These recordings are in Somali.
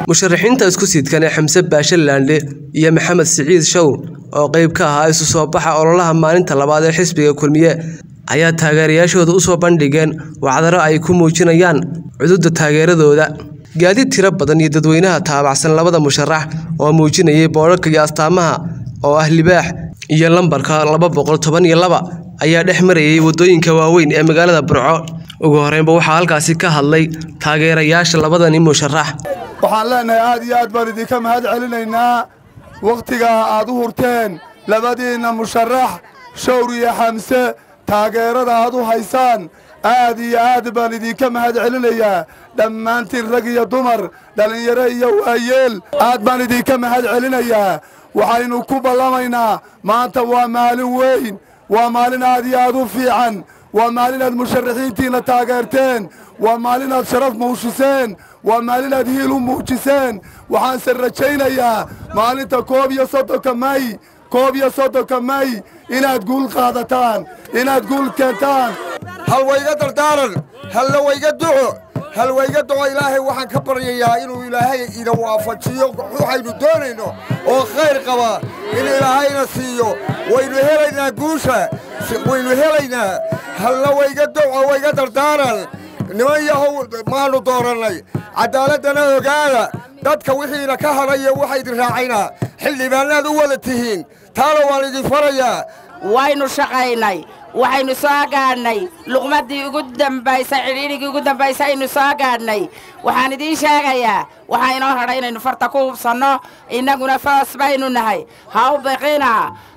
musharaxiinta isku siidkan ee xamse baashe laandhe iyo maxamed siciid shawr oo qayb ka ahaa isu soo baxa ololaha maalinta labaad ee xisbiga kulmiye ayaa taageerayaashooda u soo bandhigeen wacdaro ay ku muujinayaan cududda taageeradooda gaadiid tiro badan iyo dadweynaha taabacsan labada musharax oo muujinayay boodharka iyo astaamaha oo ah libaax iyo lambarka laba boqol toban iyo laba ayaa dhex marayay waddooyinka waaweyn ee magaalada burco ugu horreynba waxaa halkaasi ka hadlay taageerayaasha labadani musharax waxaan leennahay aad iyo aad baan idinka mahad celinaynaa wakhtigaa aad u hurteen labadiinna musharax shawr iyo xamse taageerada aad u haysaan aad iyo aad baan idinka mahad celinayaa dhammaantiin rag iyo dumar dhallinyaro iyo waayeel aad baan idinka mahad celinayaa waxaynu ku ballamaynaa maanta waa maalin weyn waa maalin aad iyo aad u fiican waa maalin aad musharaxiintiinna taageerteen waa maalin aad sharaf muujiseen waa maalin aad hiil u muujiseen waxaanse rajaynayaa maalinta koob iyo soddonka may koob iyo soddonka may inaad guul qaadataan inaad guul keentaan hal wayga dardaaran halna wayga duco hal wayga duco ilaahay waxaan ka baryayaa inuu ilaahay ina waafajiyo waxaynu doonayno oo khayr qaba in ilaahayna siiyo waynu helaynaa guusha waynu helaynaa halna wayga duco wayga dardaaran niman yahow maannu doorannay caddaaladdana ogaada dadka wixiina ka hadhaya waxa idin raacaynaa xildhibaannaad u wada tihiin taana waan idin farayaa waynu shaqaynay waxaynu soo gaadhnay luqmaddii ugu dambaysay cidhiidhigii ugu dambaysay aynu soo gaadhnay waxaan idiin sheegayaa waxaa inoo hadhay inaynu farta ku hubsanno innaguna foos baynu nahay ha u biqina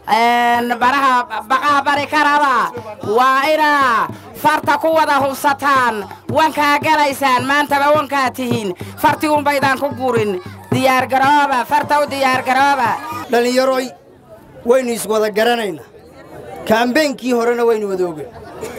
baraha baqaha bari karaba waa inaa farta ku wada hubsataan wankaa galaysaan maantaba wankaa tihiin farti unbaydaan ku gurin diyaargarooba farta u diyaargarooba dhallinyaroy waynu iswada garanaynaa kaambeynkii horena waynu wada ogen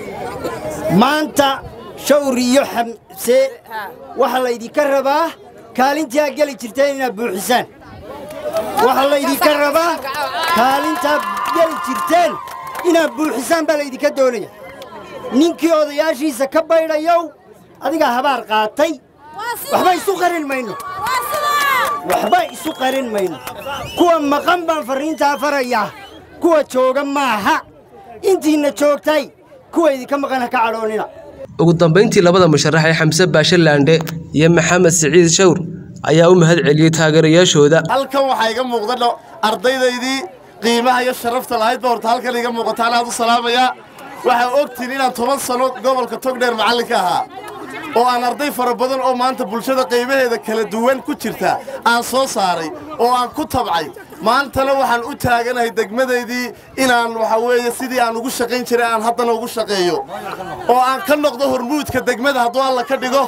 maanta shawr iyo xamse waxaa laydinka rabaa kaalintii aad geli jirteen inaad buuxisaan waxaa laydinka rabaa kaalintaad geli jirteen inaad buuxisaan baa laydinka doonaya ninkii odayaashiisa ka baydhayow adigaa habaar qaatay waxba isu qarin mayno waxba isu qarin mayno kuwa maqan baan farriintaa farayaa kuwa jooga maaha intiinna joogtay kuwa idinka maqan ha ka cadhoonnina ugu dambayntii labada musharax ee xamse baashe laandhe iyo maxamed siciid shawr ayaa u mahad celiyey taageerayaashooda halkan waxaa iga muuqda ardaydaydii qiimaha iyo sharafta lahayd ba horta halkan iga muuqataan aad u salaamayaa waxaa ogtiin inaan toban sanno gobolka togdheer macallinka ahaa oo aan arday fara badan oo maanta bulshada qaybaheeda kala duwan ku jirta aan soo saaray oo aan ku tabcay maantana waxaan u taaganahay degmadaydii inaan waxaa weeye sidii aan ugu shaqayn jiray aan haddana ugu shaqeeyo oo aan ka noqdo hormuudka degmada hadduu alla ka dhigo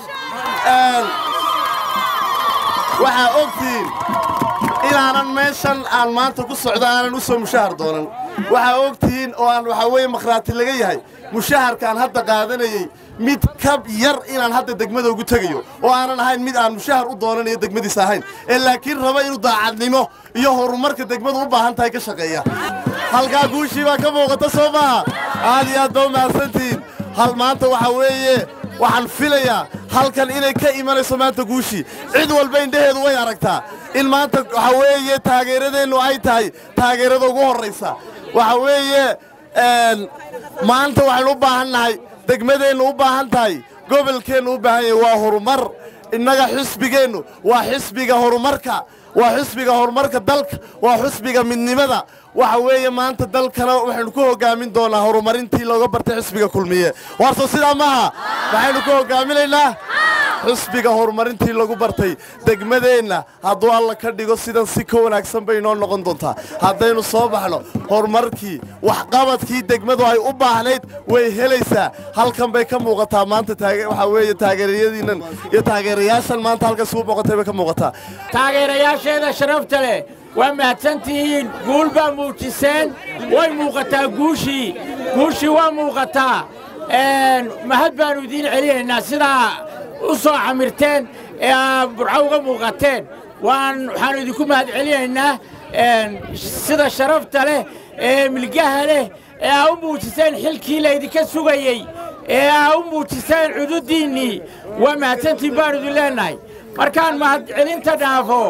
waxaa ogtiin inaanan meeshan aan maanta ku socdo aanan u soo mushahar doonan waxaa ogtihiin oo aan waxaa weeye makhraati laga yahay mushaharkaan hadda qaadanayey mid ka yar inaan hadda degmada ugu tegayo oo aanan ahayn mid aan mushahar u doonanayo degmadiisa ahayn ee laakiin raba inuu daacadnimo iyo horumarka degmadu u baahan tahay ka shaqeeya halkaa guushii baa ka muuqata soo maaha aad iyo aad baa u mahadsantihiin hal maanta waxaa weeye waxaan filayaa halkan inay ka imanayso maanta guushii cid walba indhaheedu way aragtaa in maanta waxaa weeye taageeradeennu ay tahay taageerada ugu horraysa waxaa weeye maanta waxaynu u baahan nahay degmadeennu u baahan tahay gobolkeennu u baahan yahay waa horumar innaga xisbigeennu waa xisbiga horumarka waa xisbiga horumarka dalka waa xisbiga midnimada waxa weeye maanta dalkana waxaynu ku hoggaamin doonaa horumarintii looga bartay xisbiga kulmiye waarso sidaa maaha waxaynu ku hoggaaminaynaa xisbiga horumarintii lagu bartay degmadeenna hadduu alla ka dhigo sidan si ka wanaagsan bay inoo noqon doontaa haddaynu soo baxno horumarkii waxqabadkii degmadu ay u baahnayd way helaysaa halkan bay ka muuqataa maanta waxaa weeye taageerayadiinnan iyo taageerayaashan maanta halkaas ugu muuqatay bay ka muuqataa taageerayaasheeda sharafta leh waa mahadsantihiin guul baa muujiseen way muuqataa guushii guushii waa muuqataa mahad baannu idiin celinaynaa sidaa u soo camirteen ee aa burco uga muuqateen waan waxaannu idinku mahad celinaynaa sida sharafta leh ee milgaha leh ee aa u muujiseen xilkii laydinka sugayey ee aa u muujiseen cududdiinnii waa mahadsantiin baannu idin leennahay markaan mahadcelinta dhaafo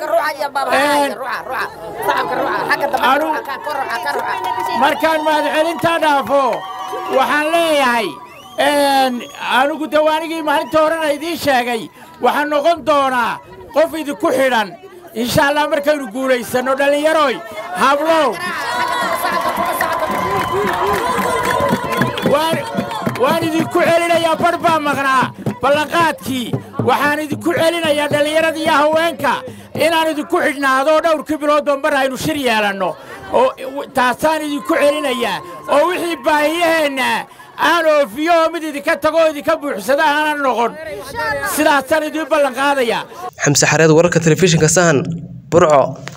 markaan mahadcelinta dhaafo waxaan leeyahay anigu dawaanigii maalinta horena idiin sheegay waxaan noqon doonaa qof idinku xidhan insha allah markaynu guulaysanno dhallinyaroy hablow waan idinku celinayaa bar baa maqnaa ballanqaadkii waxaan idinku celinayaa dhallinyarada iyo haweenka inaan idinku xidhnaado dhowrkii biloodba mar aynu shir yeelanno oo taasaan idinku celinayaa oo wixii baahiyaheenna aan oofiyo oo mid idinka tago oo idinka buuxsada aanan noqon sidaasaan idiin ballanqaadayaa xamse xareed wararka telefishinka sahan burco